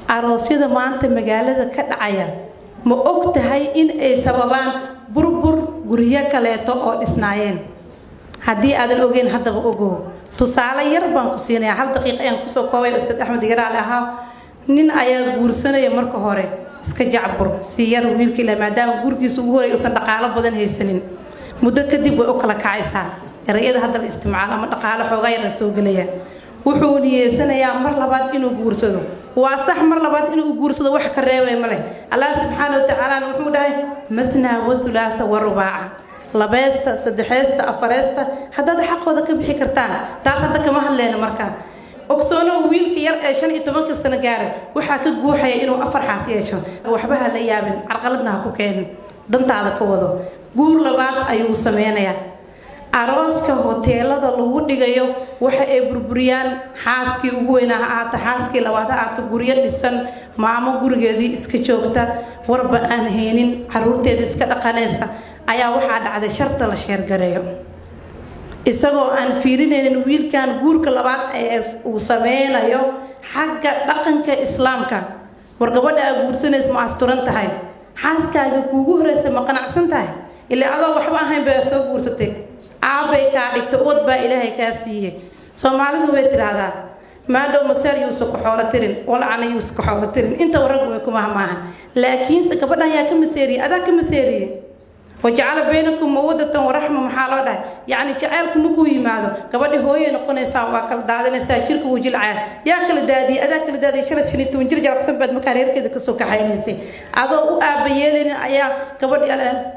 aroosyada maanta magaalada ka dhacaya ma og tahay in ay sababaan burbur guryo kaleeto oo dhisnaayeen haddii aadan ogeyn haddaba ogow tusaale yar baan ku siinayaa hal daqiiqa ayaan kusoo koobay oo ustaad axmed garaale ahaa nin ayaa guursanaya marka hore iska jacbur si yar wiilka ilaa maadaama gurigiisa ugu horay uusan dhaqaalo badan haysanin muddo kadib way u kala kacaysaa erayada hadda la isticmaalo ama dhaqaalo xoogaa yar la soo gelaya wuxuu niyeysanayaa mar labaad inuu guursado waa sax mar labaad inuu guursado wax ka reebay male allah subxaana watacaala wuxuu dhahay mathnaa wa thulaatha wa rubaaca labeesta saddexeesta afareesta haddaad xaqooda ka bixi kartaan taas hadda kama hadleyna markaa ogsoono wiilka yar ee shan iyo tobanka sano gaaray waxaa ka guuxaya inuu afar xaas yeesho waxba ha la yaabin carqaladna ha ku keenin dantaada ka wado guur labaad ayuu sameynayaa arooska hoteelada lagu dhigayo waxa ay burburiyaan xaaskii ugu weynaa ha aata xaaskii labaad ha aata guryo dhisan maamo gurigeedii iska joogta warba aan haynin caruurteeda iska dhaqanaysa ayaa waxaa dhacday sharta la sheergareeyo isagoo aan fiirinaynin wiilkan guurka labaad ee uu sameynayo xagga dhaqanka islaamka war gabadha aa guursanaysa ma asturan tahay xaaskaaga kuugu horeysa ma qanacsan tahay ilaa adoo waxba ahayn baa soo guursatay aabbay kaa dhigta uwad baa ilaahay kaa siiyey soomaalidu way tidhaahdaa maadhow maseer yuusa ku xoolo tirin walacana yuusa ku xoolo tirin inta waraggu way kumaha maahan laakiinse gabadhan yaa ka maseeriyey adaa ka maseeriyey wajacala baynakum mawadatan waraxma maxaa loo dhahay yacni jaceylku markuu yimaado gabadhi hooyay noqonaysaa waa kala daadinaysaa jirka wuu jilcaya yaa kala daadiyay adaa kala daadiyay shalay shan iyo toban jir jalaqsan baad markaa reerkeeda kasoo kaxaynaysay adoo u aaba yeelaynin ayaa gabadhi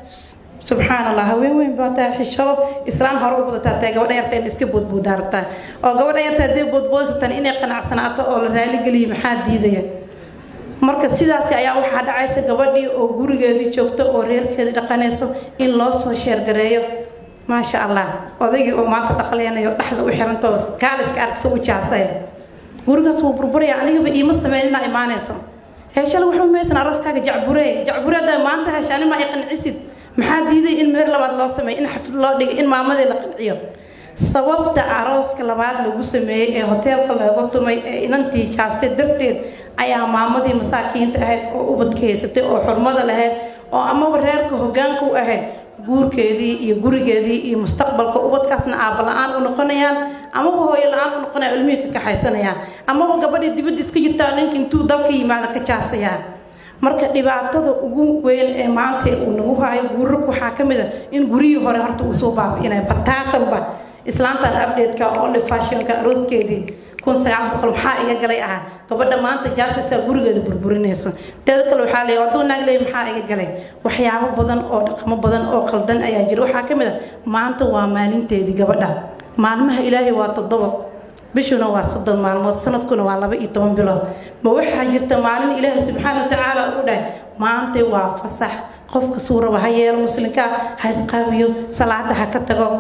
subxaan allah haween weyn baa tahay xishoob islaam hore u badataa tahay gabadha yarta in iska boodboodaa rabtaa oo gabadha yarta haddii boodboodsataan inay qanacsanaato oo la raaligeliyo maxaa diidaya marka sidaasi ayaa waxaa dhacaysa gabadhii oo gurigeedii joogto oo reerkeedii dhaqanayso in loo soo sheergareeyo maasha allah odaygii oo maanta dhaqleynayo dhexda u xirantoo kaaliska arkso u jaasaya gurigaas wuu burburaya anigaba iima sameynina imaanayso ee shalay waxba maysan arooskaaga jacburee jacburee haddaa maanta heshaani ma ay qancisid maxaa diiday in meer labaad loo sameeyo in xafid loo dhigay in maamadii la qanciyo sababta arooska labaad lagu sameeyey ee hoteelka looga tumay ee inantii jaastay darteed ayaa maamadii masaakiinta ahayd oo ubadka haysatay oo xurmada lahayd oo amaba reerka hogaanka u ahayd guurkeedii iyo gurigeedii iyo mustaqbalka ubadkaasna aaba la-aan u noqonayaan amaba hooyo la-aan u noqonaya ilmihii ka kaxaysanayaan amaba gabadhii dibadda iska jirtaa ninka intuu dalka yimaado ka jaasayaan marka dhibaatada ugu weyn ee maanta uu nagu hayo guurarka waxaa ka mid a in guryihii hore horta uu soo baabi'inaya bataatanba islaantan abdheedka oo li fashionka arooskeedii kun sagaal boqol maxaa iga galay ahaa gabadha maanta jaasaysaa gurigeeda burburinayso teeda kale waxaa leeyahay hadduu naag leeyahay maxaa iga galay waxyaabo badan oo dhaqamo badan oo qaldan ayaa jira waxaa ka mid a maanta waa maalinteedii gabadha maalmaha ilaahay waa toddoba bishuna waa soddon maalmood sanadkuna waa laba iyo toban bilood ma waxaa jirta maalin ilaahay subxaana watacaala uu dhahay maanta waa fasax qofka suuraba ha yeelo muslimka ha isqaawiyo salaada ha ka tago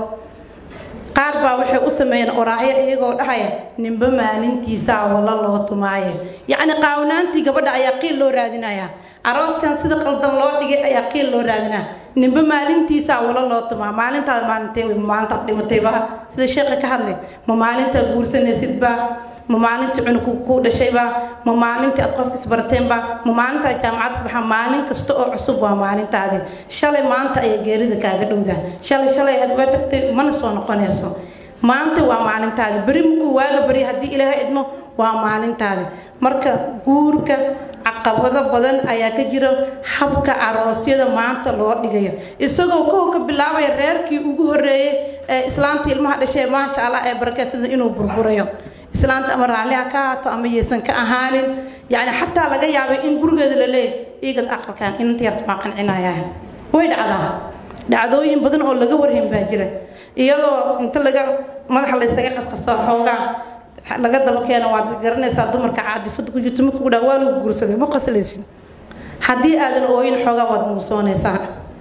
qaar baa waxay u sameeyeen oraahyo iyagoo dhahaya ninba maalintiisaa wala loo tumaaye yacni qaawnaantii gabadha ayaa qiil loo raadinayaa arooskan sida qaldan loo dhigay ayaa qiil loo raadinaa ninba maalintiisaa wala loo tumaa maalintaad maalintee wey ma maalintaad dhimatayba sida sheekha ka hadlay ma maalintaad guursanaysidba ma maalintii cunug ku dhashayba ma maalintii aad qof isbarteenba ma maalintaad jaamacad ka baxa maalin kasta oo cusub waa maalintaadi shalay maanta ayaa geerida kaaga dhowdaa shalay shalay aad waa tagtay mana soo noqonayso maanta waa maalintaadi beri markuu waaga beri haddii ilaahay idmo waa maalintaadi marka guurka caqabado badan ayaa ka jira habka aroosyada maanta loo dhigayo isagoo kow ka bilaabaya reerkii ugu horeeyey ee islaanta ilmaha dhashay maasha allah ee barakeysada inuu burburayo islaanta ama raalliha ka haato ama yeysan ka ahaanin yacni xataa laga yaabay in gurigeeda la leeyahy iigad aqalkan inanta yarta maa qancinayaa way dhacdaa dhacdooyin badan oo laga warhayn baa jira iyadoo inta laga madaxa la ysaga qasqaso xoogaa laga daba keeno waad garanaysaa dumarka caadifada ku jirto marka ku dhaa waa lagu guursaday ma qaslaysid haddii aadan ooyin xoogaa waad muusoonaysaa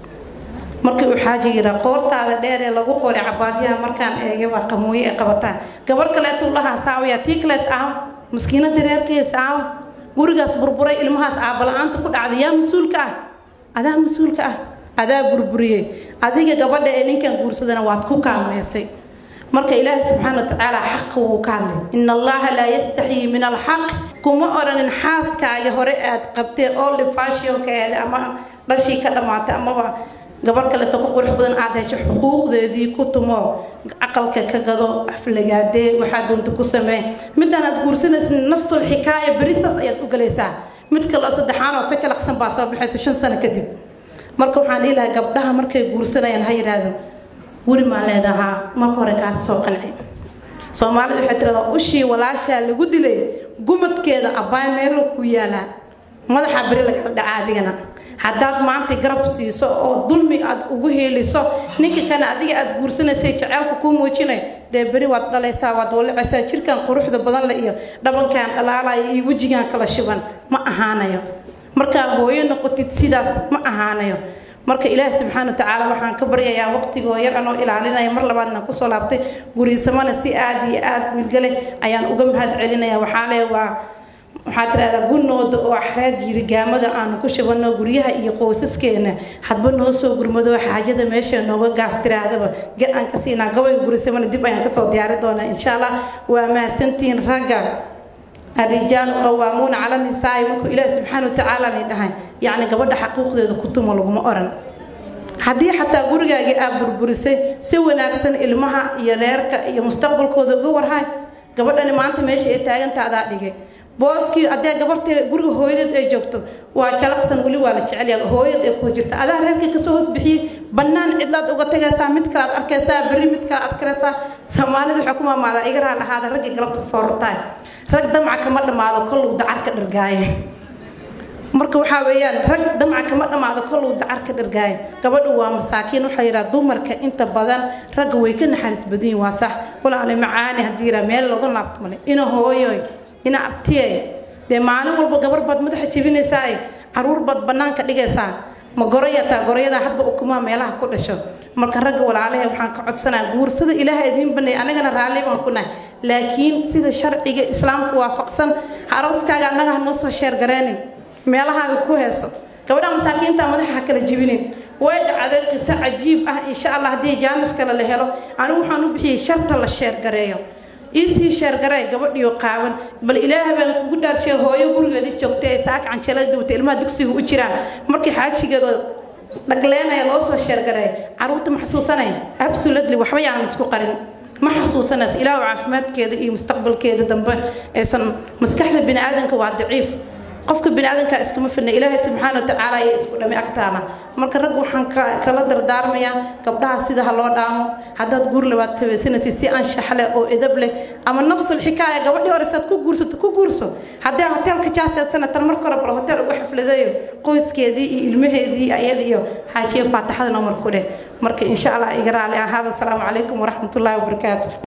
markii uu xaaji yiraa qoortaada dheer ee lagu qoray cabaadyaha markaan eegay waa qamooye ee qabataan gabar kaleetuu lahaa saawaya tii kaleet aaw maskiinada reerkees aaw gurigaas burburay ilmahaas aabala-aanta ku dhacday yaa mas-uulka ah adaa mas-uulka ah adaa burburiyey adiga gabadha ee ninkan guursadana waad ku kaalmeysay marka ilaahay subxaana watacaala xaqa wuu ka hadlay in allaha laa yastaxyii min alxaq kuma odhanin xaaskaaga hore aad qabtee oo lifaashionkeeda ama dhashii ka dhammaatay amaba gabar kaleeto ku qurux badan aad hesho xuquuqdeedii ku tumo aqalka ka gado aflagaadee waxaa doonta ku samee midaan aad guursanaysa nafsul xikaaya berisaas ayaad u galaysaa mid kaleo saddexaan oo ka jalaqsan baa soo baxaysa shan sano kadib marka waxaan dhihi lahaa gabdhaha markay guursanayaan ha yidhaahdo weli maan leedahaa marka hore kaas soo qanci soomaalida waxay tiradaa ushii walaashaa lagu dilay gumadkeeda abbaay meelo ku yaalaa madaxa beri lagala dhaca adigana haddaad maanta garab siiso oo dulmi aad ugu heeliso ninka kana adiga aad guursanaysay jaceylka kuu muujinay dee beri waad dhalaysaa waad wallicaysaa jirkan quruxda badan le iyo dhabankan dhalaalaya iyo wejigan kala shiban ma ahaanayo markaa hooyo noqotid sidaas ma ahaanayo marka ilaahi subxaana watacaala waxaan ka baryayaa waqtigoo yar anoo ilaalinaya mar labaadna kusoo laabtay guriisamana si aada iyo aada milgale ayaan uga mahad celinaya waxaa le waa waxaa tirahdaa gunooda oo axraad yirigaamada aanu ku shabano guryaha iyo qoysaskeena hadba noo soo gurmado xaajada meesha nooga gaaf tiraadaba gar aan ka siinaa gabayga gurisamana dib ayaan kasoo diyaari doonaa insha allah waa mahadsantihiin ragga الرجال قوامون على النساء markuu ilaahi subxaana watacaala ni dhahay yacni gabadha xaquuqdeeda ku tumo laguma oran haddii xataa gurigaagii aad burburisay si wanaagsan ilmaha iyo reerka iyo mustaqbalkooda uga warhay gabadhani maanta meesha ay taaganta adaa dhigay booskii haddee gabartee guriga hooyadeed ay joogto waa jalaqsan weli waa la jecelyaha hooyad ay ku jirta adaa reerka kasoo hoos bixiyey bannaan cidlaad uga tagaysaa mid kale aad arkaysaa berri mid kale aad arkaysaa soomaalida waxay ku maamaadaa iga raal ahaada ragga galabta foortaay rag damca kama dhammaado koluu dacarka dhargaaye marka waxaa weeyaan rag damca kama dhammaado koluu dacarka dhargaaye gabadhu waa masaakiin waxaa yidhaha dumarka inta badan ragga way ka naxariis badan yihin waa sax walaale macaani haddii yidhaha meel looga laabto male ina hooyoy ina abtiyey dee maalin walba gabar baad madaxa jebinaysaa caruur baad bannaanka dhigaysaa ma goroyataa goroyadaa hadba ukumaa meelaha ku dhasho marka ragga walaalahe waxaan ka codsanaa guursada ilaaha idiin baneey anagana raalli baan ku nahay laakiin sida sharciga islaamku waafaqsan arooskaaga annaga ha noo soo sheergareenin meelahaaga ku heeso gabadha masaakiinta madaxa ha kala jibinin way dhacday qiso cajiib ah insha allah haddii jaanis kale la helo anigu waxaan u bixiyey sharta la sheergareeyo iisii sheergaray gabadhiyo qaawan bal ilaaha baan kugu dhaarshay hooyo gurigeedii joogtay ee saaka canjeelada dubtay ilmaha dugsiga u jiraan markii xaajigeeda dhagleenaya loo soo sheergaray caruurta ma xasuusanaya absolutely waxba yaan isku qarin ma xasuusanayso ilaahu caafimaadkeeda iyo mustaqbalkeeda dambe aysan maskaxda bini aadanka waa daciif qofka biniaadanka iskama filna ilaahay subxaana watacaala ayaa isku dhami agtaala marka rag waxaan kala dardaarmayaa gabdhaha sida ha loo dhaamo haddaad guur labaad sabaysanaysid si anshax leh oo edab leh ama nafsul xikaaya gabadhii hore saad ku guursato ku guurso haddii hoteelka jaaseysana tan marka hore bal hotel ugu xafladayo qoyskeedii iyo ilmaheedii ayada iyo xaajiye faataxada nomar ku dheh marka insha allah iga raali ahaada asalaamu calaykum waraxmatullaahi wabarakaatu